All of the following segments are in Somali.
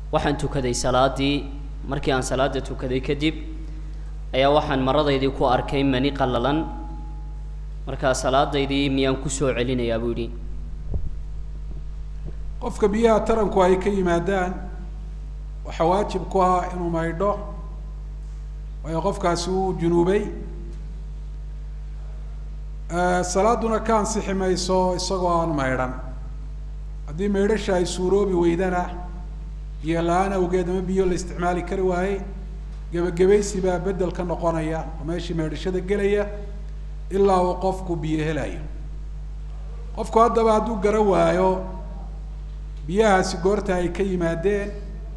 waxaan tukaday salaadii markii aan salaada tukaday kadib ayaa waxaan maradaydii ku arkay mani qallalan markaa salaadaydii miyaan kusoo celinayaa buu yidhi qofka biyaha taranku ay ka yimaadaan waxaa waajib ku ah inuu maydho waayo qofkaasi uu junuubay salaaduna ka ansixi mayso isagoo aan maydhan haddii maydhasha ay suuroobi weydana biyo la-aan awgeed ama biyo la isticmaali kari waayey gebagabaysi baa bedel ka noqonaya oo meeshii maydhashada gelaya ilaa uu qofku biyo helayo qofku haddaba hadduu garan waayo biyahaasi goorta ay ka yimaadeen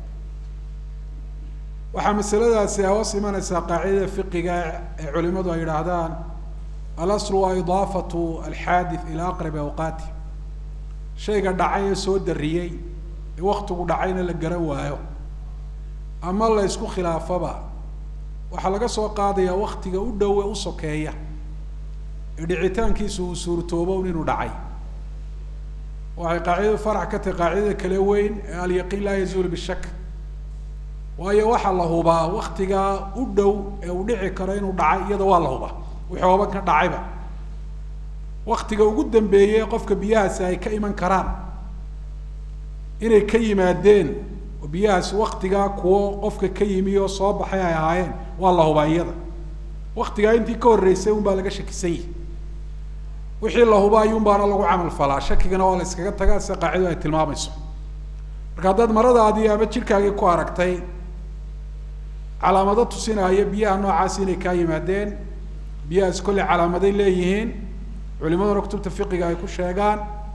waxaa masaladaasi hoos imanaysaa qaacidada fiqiga ee culimadu ay yidhaahdaan alaslu waa idaafatu alxaadith ilaa aqrabi awqaati shayga dhacay ee soo dariyey ee waktigu dhacayna la garan waayo ama la isku khilaafaba waxaa laga soo qaadayaa waktiga u dhow ee u sokeeya ee dhicitaankiisu uu suurtoobo inuu dhacay waxay qaacidadu farac ka tahay qaacidada kale weyn ee alyaqiin laa yazuulu bishak waayo waxaa la hubaa waktigaa u dhow ee uu dhici karo inuu dhacay iyada waa la hubaa wixii hooban ka dhacayba waktiga ugu dambeeyey qofka biyahaasi ay ka iman karaan inay ka yimaadeen oo biyahaasi waktigaa kuwo qofka ka yimi oo soo baxay ay ahaayeen waa la hubaa iyada waktigaa intii ka horreysay un baa laga shakisan yihi wixii la huba ayuun baana lagu camal falaa shakigana waa la iskaga tagaa sida qaacidu ay tilmaamayso marka haddaad maradaadii ama jidhkaagii ku aragtay calaamado tusinaya biyaha noocaas inay kaa yimaadeen biyahaas kolley calaamaday leeyihiin culimaduna kutubta fiqiga ay ku sheegaan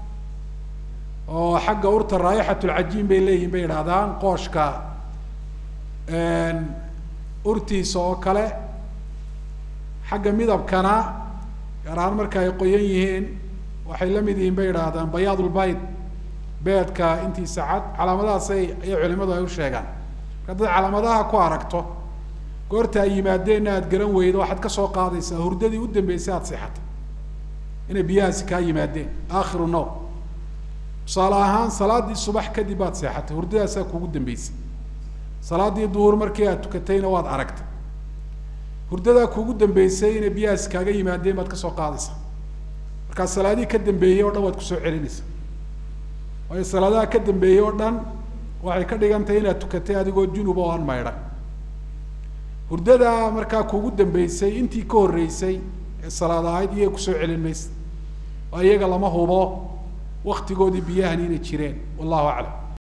oo xagga urta raayixatulcajiin bay leeyihin bay yidhahdaan qooshka urtiisa oo kale xagga midabkana gaar ahaan marka ay qoyan yihiin waxay la mid yihiin bay yidhaahdaan bayaadulbayd beedka intiisa cad calaamadahaasay ayay culimadu ay u sheegaan marka haddaad calaamadaha ku aragto goorta ay yimaadeenna aad garan weydo waxaad ka soo qaadaysaa hurdadii u dambeysay aada seexatay inay biyahaasi kaa yimaadeen aakhiru now tusaale ahaan salaaddii subax kadib baad seexatay hurdadaasaa kugu dambeysay salaaddii duhur markii aad tukatayna waad aragtay hurdadaa kugu dambeysay inay biyahaasi kaaga yimaadeen baad kasoo qaadaysaa markaa salaadihii ka dambeeyey o dhan waad kusoo celinaysaa waayo salaadaha ka dambeeyey oo dhan waxay ka dhigan tahay inaad tukatay adigoo junub oo aan maydhan hurdadaa markaa kugu dambeysay intii ka horreysay ee salaad ahayd iyaga kusoo celin maysa oo iyaga lama hubo waktigoodii biyahani inay jireen wallahu aclam